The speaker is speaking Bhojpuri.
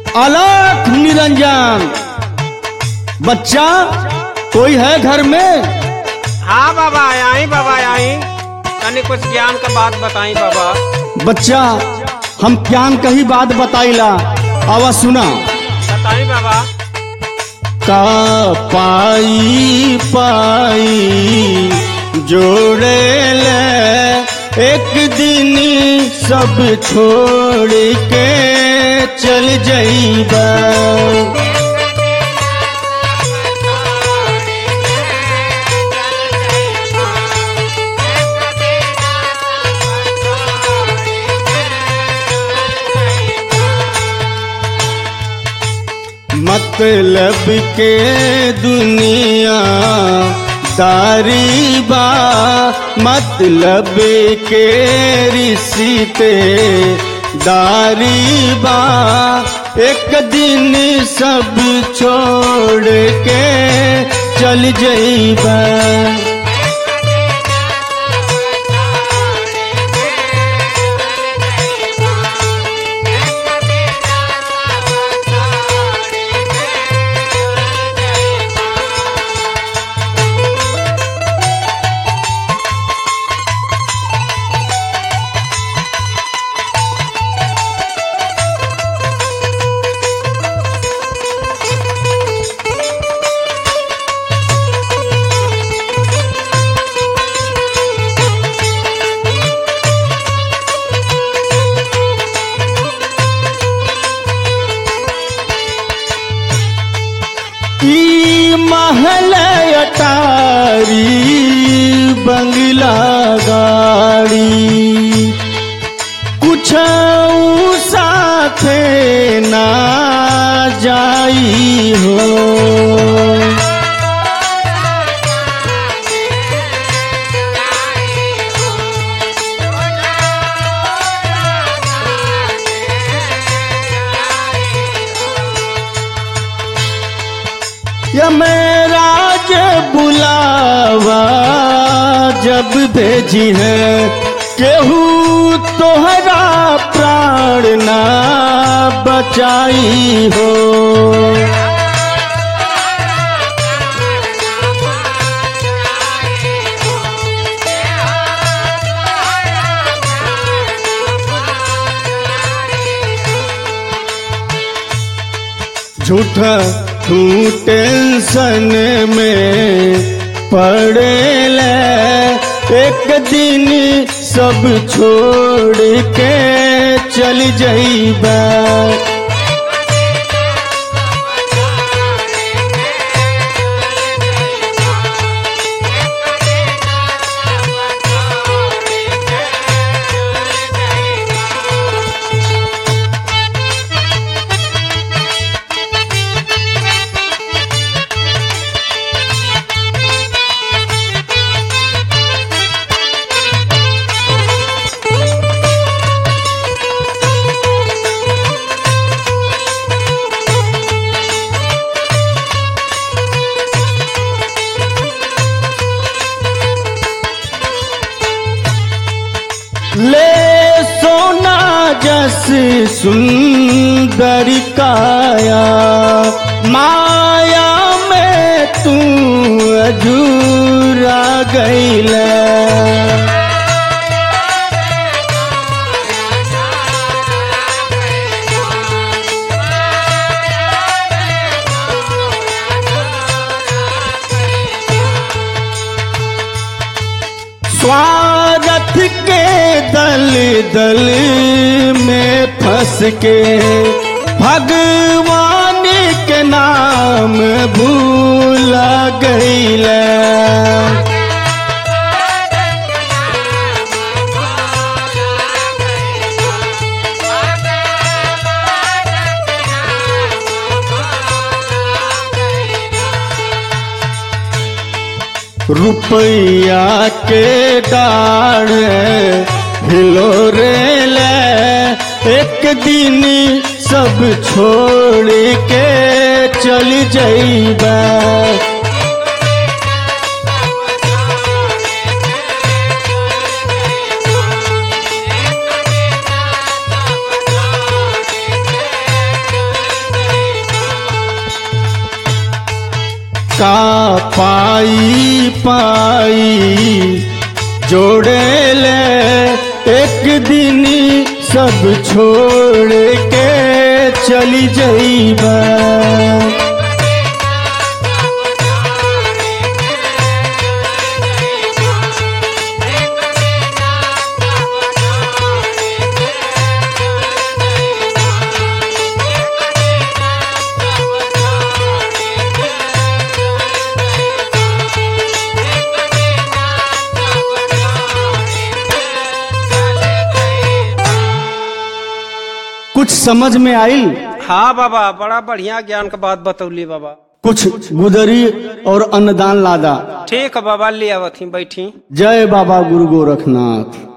अलख निरंजन बच्चा कोई है घर में हाँ बाबा आई बाबा आई तनी कुछ ज्ञान का बात बताई बाबा बच्चा हम ज्ञान कही बात बताइला आवा सुना बताई बाबा का पाई पाई जोड़े ले एक दिन सब छोड़ के चल जाइबा मतलब के दुनिया दारी बा मतलब के रिश्ते दारी बा एक दिन सब छोड़ के चल जाइबा ई महल अटारी बंगला गाड़ी कुछ साथे ना जाई हो यमराज बुलावा जब भेजी है केहू तोहरा प्राण ना बचाई हो झूठा तू टेंशन में पड़ेला एक दिन सब छोड़ के चल जाइबा ले सोना जस सुंदर काया माया में तू अजूरा गईला स्वार्थ के दल दल में फंस के भगवान के नाम भूला गईला रुपया के डाढ़ हिलो रे ले एक दिन सब छोड़ के चल जाइबा का पाई पाई जोड़े ले एक दिन सब छोड़ के चली जईबा कुछ समझ में आई हाँ बाबा बड़ा बढ़िया ज्ञान का बात बतौली बाबा कुछ गुदरी और अन्नदान लादा ठीक है बाबा ले आवत ही बैठी जय बाबा गुरु गोरखनाथ